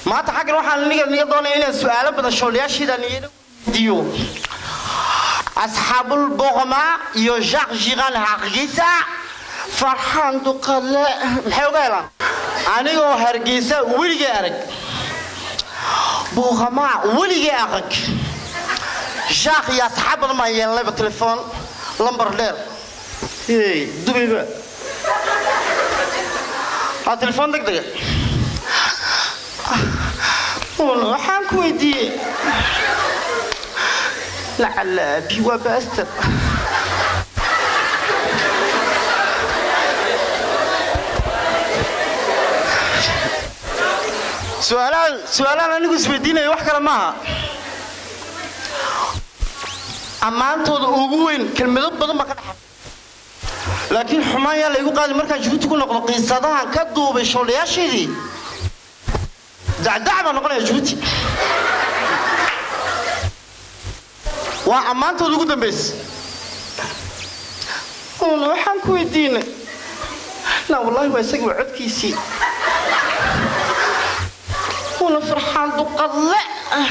maanta xaggan waxaan niga niga doonaya inaan su-aalo badan shoolayaashiidaan iyana weydiiyo asxaabul boqma iyo jacques jiran hargeysa farxaan duqale maxay uga helaan anigoo hargeysa weligay arag boqma weligay arag jacques iyo asxaab badan baan yeelanayba telefoon lambar dheer hey dubayba waa telefoon deg dega waxaan ku weydiiyey lacala abi waa baaster su-aalahan su-aalahan anigu isweydiinaya wax kale maaha ammaantooda ugu weyn kelmado badan baa ka dhaxa laakiin xumaan yaa laygu qaadi markaan jibuuti ku noqdo qiisadahan ka duubay shoolayaasheedii dacdac baa noqonaya jibuuti waa ammaantooda ugu dambaysa una waxaan ku weydiinay la wallahi waa isagii waa codkiisii una farxaan duqadle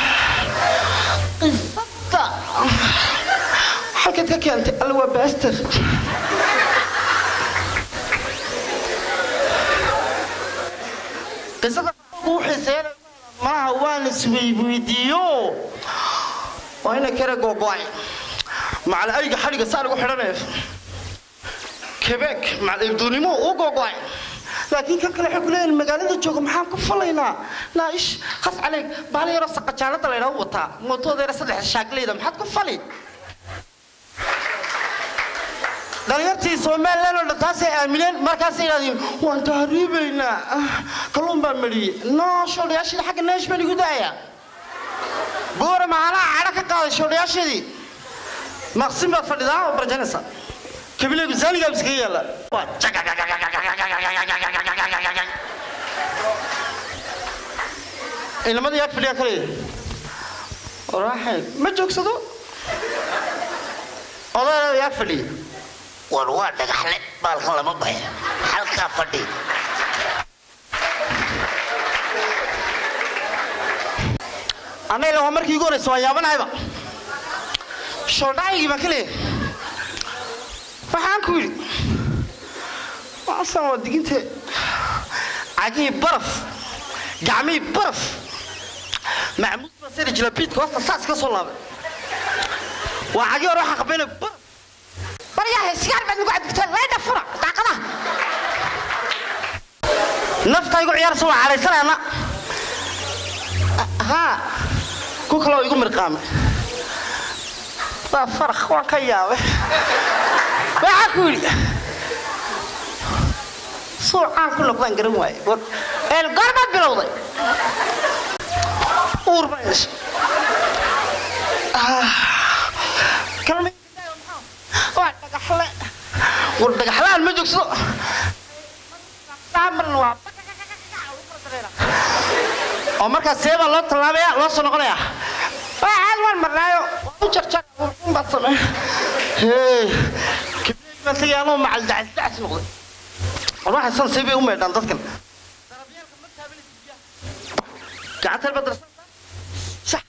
qisada xalkaad ka keentay alla waa baaster qisada uu xiiseeya maaha waan isweyweydiiyo waa ina kare googo-ay macal ayga xadhiga saa lagu xidhanaya quebec macal ibduunimo uu googo-ay laakiin kan kale waxay ku leeyihin magaalada jooga maxaan ku falaynaa naa ish khas caleeg baala yaroo saqajaalada laydhaa wataa mootoodeera saddex shaagleyda maxaad ku fali dhalinyartii somalilan oo dhan taasay aamineen markaasay idhahdeen waan tahriibaynaa kalluun baan mariyey noo shoolayaashii xagga neesh baan igu daaya boora maalaha cadho ka qaaday shoolayaasheedii maqsin baad fadhidaa oo barjanaysa kabileegu zaanigaa iskaga yaalla inamada yaag fadhiyaa kale raaxay ma joogsado odayna yaag fadhiya war waa dhagaxle baalkan lama baxo halkaa fadhi annagana waa markii igu horeysa waan yaabanahayba shoodhacaygii baan ka leeyahay waxaan ku yidhi waasan waa diginte cagihii baraf gacmihii baraf macmuud baa sari jira biidka hoosta saas ka soo laabay waa cagii hore waxaa qabayna baraf baryahay sigaar baad nagu cabdigteen leydha fura daaqadaha nafta igu ciyaarsa waa cadhaysanayana haa ku kaloo igu mirqaamay waa farakh waan ka yaabay waxaa ku yidhi suucaan ku noqdaan garan waaye goormaad bilowday uur baa yeeshay waa dhagaxle war dhagaxlaan ma joogsado oo markaas see baa loo tallaabaya loo soo noqonaya waxaad waan marnaayo u jarjar baad samey kibeeg baan tagay anoo macal dacasdacs noqday war waxay san see bay u meedhaan dadkan darabyaalka ma taabanaysid biyaha gacantan baad darsan sax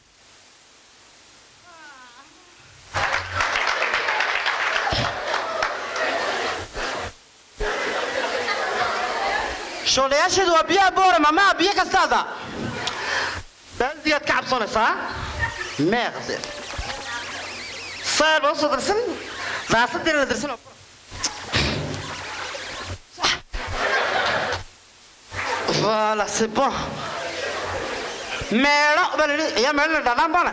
shoolayaasheedu waa biyaha boora mamaa biyo kastaada baaldigaad ka cabsoonaysaa meeqde saar baa usoo darsan daasadeena la darsan voilà c'est bon meedho baa la yidhi ayaa meedho la dhaadhaan baana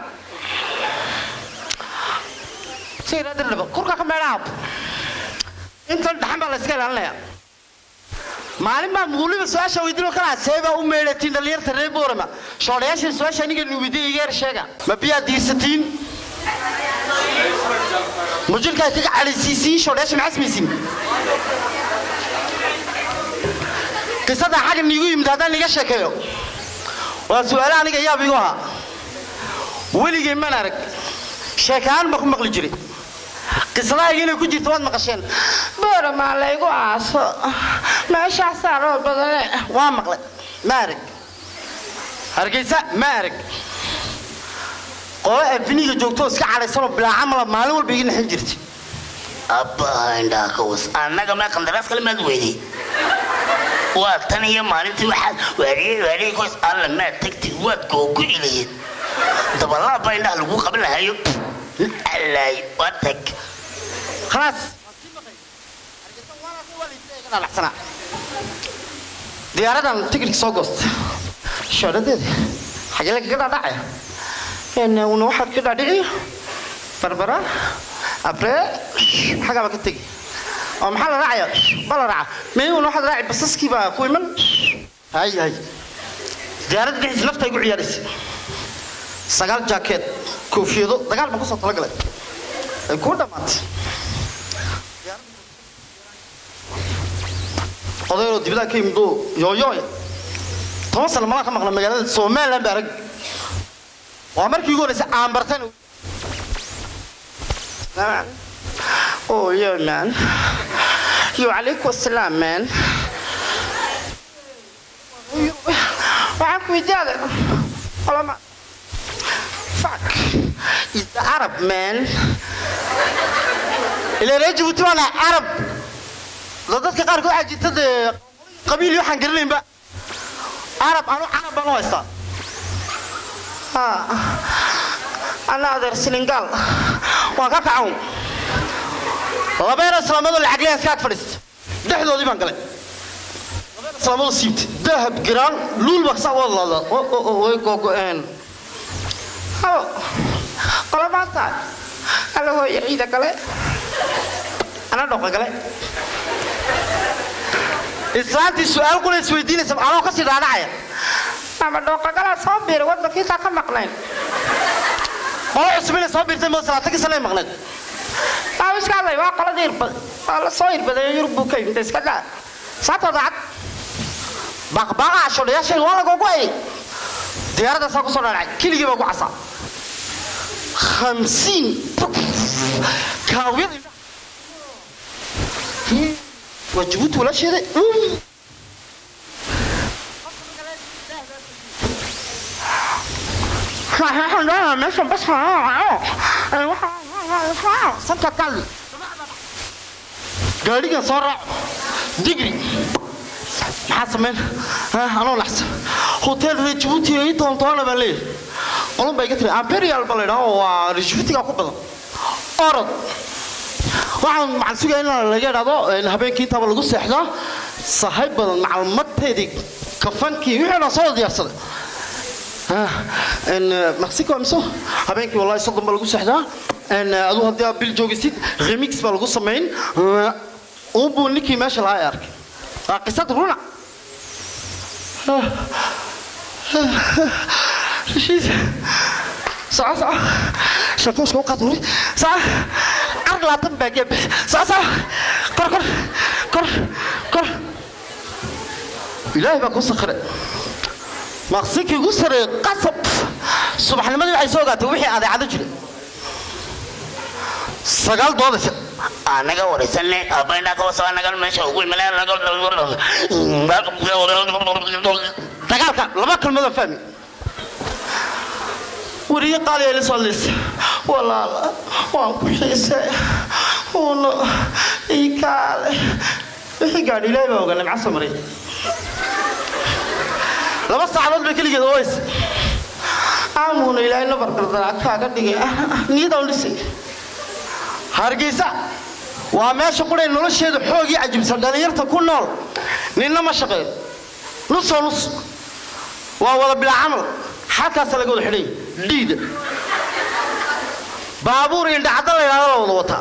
si iraadirnaba kurka ka meedhaha intan dhaxan baa la iska ilaalinayaa maalin baa weliba su-aasha weydiin kalaa seebaa u meedhatiin dhalinyarta reer boorama shoolayaasha su-aasha aniga nuubiday igeer sheega ma biyaad diirsatiin ma jirkaad kaga cadhaysiisiin shoolayaasha maxaa samaysiin qisada xagga niigu yimid haddaan niga sheekeeyo waa su-aale aniga yaab igu ahaa weligay man arag sheekahaan ba ku maqli jiray qisadahayga inay ku jirto waad maqasheen boora maa laygu aaso meeshaasaa roo badane waa maqlay ma arag hargeysa ma arag qolo afiniga joogtoo iska cadhaysanoo bilaa camala maalin walba iga naxin jirtay abbaha indhaha ka was annaga ma qandaraas kale maad weyday waa tan iyo maalintii waxaad waariyey waariyey koos alla maad tagtay waad googu ilayeed dabalaab baa indhaha lagu qaban lahayo alaay waa tag khalaas diyaaradan tigirka soo goosta shoodhadeeda xagee lagaga dhaadhacaya una waxaad ka dhaadhici barbara abree xagaaba ka tegi oo maxaa la raacaya ba la raaca mayuna waxaad raaci basaskii baa ku iman hay hay diyaaradda dhexdiisa nafta igu ciyaaraysa sagaal jaakeed koofiyado dagaal baan kusoo talagalay ay kuu dhammaatay odayroo dibadaha ka yimid oo yooyooy toban sano malaa ka maqla magaalada somaliland baa arag waa markii ugu horreysay aan bartan Oh, yeah, man. You alaikum assalam, man. waxaan ku weydiyaada olama fuck is the arab man ilaa reer jabuuti waana arab da dadka qaarkood waxaa jirta dee qabiil iyo waxaan garanaynba arab anu carab baan u haystaa Ha. ana adeer senegal waan ka kacan labeena islaamado lacagleya iska ag fadhiista dhexdoodii baan galay labeena islaamado siibtay dahab giraan luul baa saa wada laada way googo-een halo qolo maanta alla hooya ciida gale ana dhoqa gale islaantii su-aal kuna isweydiinaysa anoo kasii dhaadhacaya ama dhooqagalaa soo biiray waddankiisaa ka maqnayn qolo cusub inay soo biirtay moo salaatagii sanay maqnayd waa iska hadlay waa qoladii irbad waa la soo irbaday yurub buu ka yimid iska daa saatoo daacad baqbaqaa shodhayaashayga waa lagogu ayay diyaaradaasaa kusoo dhaadhacay keligii baa ku casaa hamsiin kaawiyada waa jabuuti walaasheeda meesha bas sanka kalli gaadhigan soo raaco digri maxaa sameyn anoo laxsan hotel reer jabuuti ii toontoona baan leeyahay qolun baa iga tiri imperial baa la yidhaha oo waa reer jabuutiga ku badan orod waxaan maxaan sugaya in laga idhahdo habeenkii intaba lagu seexdaa sahay badan macluumaadteedii kafankii wixii dhan soo diyaarsaday mexico amiso habeenkii wallahi soddon baa lagu seexdaa aduu haddii aad bil joogisid remix baa lagu samayn unbuu ninkii meesha lahaa ee arkay waa qisad runa rashiid soco soco shakuuska u qaad huri soco car laatan baa geeb soco soco kor kor kor kor ilaahay baa kuu sakhiray maqsinkii ugu sareeyey qasab subaxnimadii waxay soo ogaatay wixii adeecado jiray sagaal doodaysa anaga waraysanne abaynaa kawaso anaga meesha ugu dagaalka laba kalmadoo fahmi weriye qaaliya ila soo liisa walaala waan ku xiisay uuna ii kaale wixii gaadhi ilaahay baa ogaa nimca samaray laba saacadood bay keligeed ooysa aamuuna ilaahay nabar gardaraa kaaga dhigay niyadaan dhisay hargeysa waa meesha qudhay nolosheeda xoogii cajibsan dhallinyarta ku nool ninna ma shaqeeyo nusoo nus waa wada bilaa camal xalkaasa laga wada xidhay dhiida baabuur indhacadda la yidhahdo la wada wataa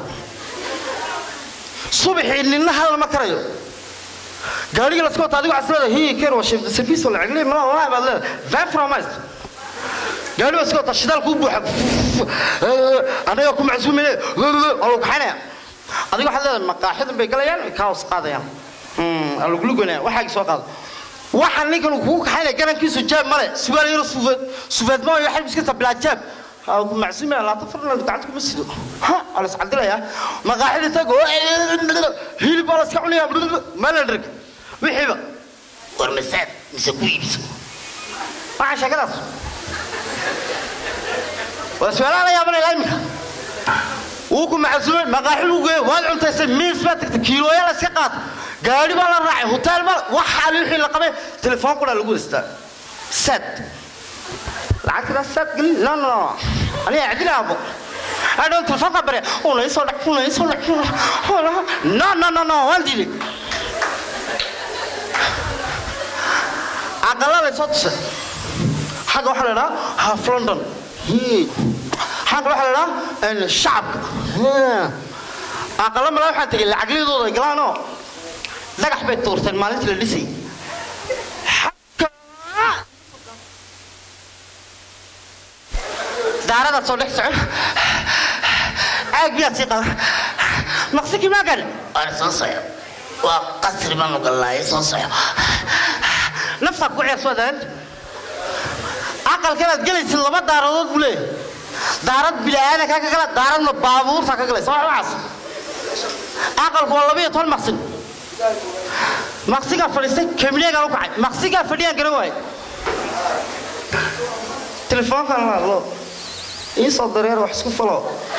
subaxii ninna hal ma karayo gaadhiga laska wata adigo caslada hi ker waa shifta service wala cagli ma waa baad leedahay van promise gaadhi baa iska wata shidaalku u buuxa anaga ku macsuumine waa lagu kaxaynaya adigo waxaad leedahay maqaaxidan bay galayaan kaos qaadayaan alugluganaya waxaagi soo qaada waxaa ninkan kugu kaxaynaya garankiisu jaab male sugaal yaro suufeed suufeedma iyo xalb iska tabilaa jaab macsuumaya laata farna gacanta kuma sido ha waa la iscadilayaa maqaaxida tago hilib baa la iska cunaya ma la dherg wixiiba war masaad mise ku iibso waxaa sheekadaas waa su-aalaha la yaabanaya iminka wuu ku macasuumay maqaaxi lagu geeyo waad cuntaysay miis baad tagtay kiilooyaa la iska qaata gaadhi baa la raacay hotel baa waxaa wixii la qabay telefoon qura lagu haystaa sad lacagtadaa sad gelin no no no aniga cadina abo adhoon telefoonka bare una isoo dhac una isoo dhac no no no no waan diiday aqalada soo tusay xagga waxaa la idhaha half london xagga waxaa la idhaha shacabka aqala mala waxaan tegay lacagyadooda ay galaanoo dhagax bay tuurteen maalintii la dhisay daaradaad soo dhex socon caag miyaad sii qaba maqsikii maa gal waan soo soco waa qasri baanu galnaaye soo soco naftaa ku ciyaar soo daan aqalkanaad gelaysid laba daaradood buu leeyahay daarad bila'aana kaa ka gala daaradna baabuurtaa ka galaysa waa waxaas aqalku waa laba iyo toban maqsin maqsigaa fadhiistay kamineegaan u kacay maqsigaa fadhiyaan garan waaye telefoonkan la hadlo ii soo dareer wax isku falo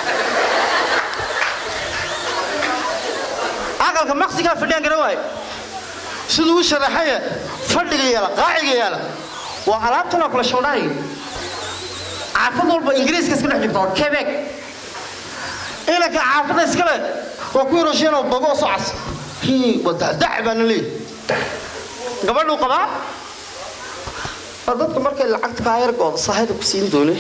aqalka maqsigaa fadhiyaan garan waaye siduu u sharaxaya fadhiga yaala qaaciga yaala waa alaabtanoo kale shoodhaayga caafad walba ingiriiska iska dhex jirta waa quebec inanka caafada iskale waa ku yarosheeno bago soo cas waa dacdac baana leeyahy gabadhuu qabaa waa dadka markay lacagta kaa yargooda sahayda ku siin doone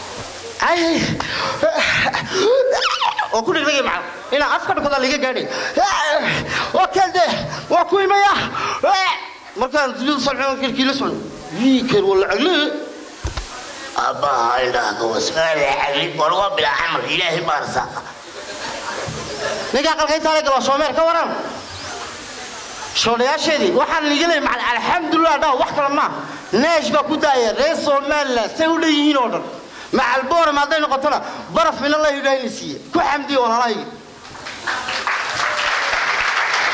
oo ku dhigdhigay maca inaa afka dhikodaa liga gaadhay waa kelde waa ku imaya markaan dunyadu socon kirkii la socon wiiker waa lacagle aabbaha indhaha ka wasmaada cagli war waa bilaa camal ilaahay baa rasaaqa ninkaa qalka intaa la galo shoomeer ka waran shoodhayaasheedii waxaan liga leeyay macal alxamdulilah dhaa wax kale maa neesh baa ku daaya reer somaliland say u dhan yihiin oo dhan macal boorem hadday noqotona baraf mina la yidhaahini siiye ku xamdiya walaalahaygi